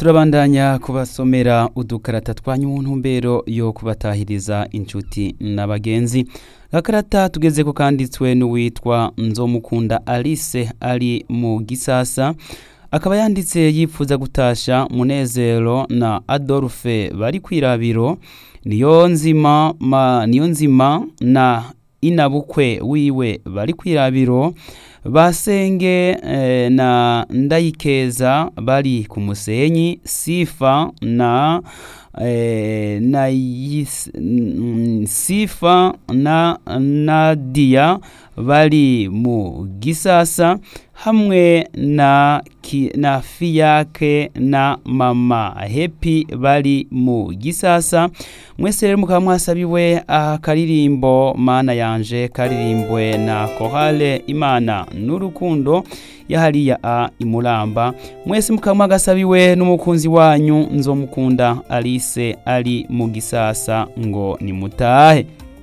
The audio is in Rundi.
turabandanya kubasomera udukarata twanyu mu ntumbero yo kubatahiriza inshuti n'abagenzi gakarata tugeze ku kanditswe n'uwitwa nzomukunda alice ari mu gisasa akaba yanditse yifuza gutasha munezero na adolphe bari kwirabiro niyo nzima ma niyo nzima na inabukwe wiwe bari kwirabiro basenge eh, na ndayikeza bari ku musenyi sifa na eh, na yis, mm, sifa na nadia bari mu gisasa hamwe na ki, na fiyake na mama hepi bari mu gisasa mwese rero mukaba mwasabiwe akaririmbo mana yanje karirimbwe na korale imana n'urukundo yahariya a imuramba mwese mukaba mwagasabiwe n'umukunzi wanyu nzomukunda alice ari mu gisasa ngo nimutahe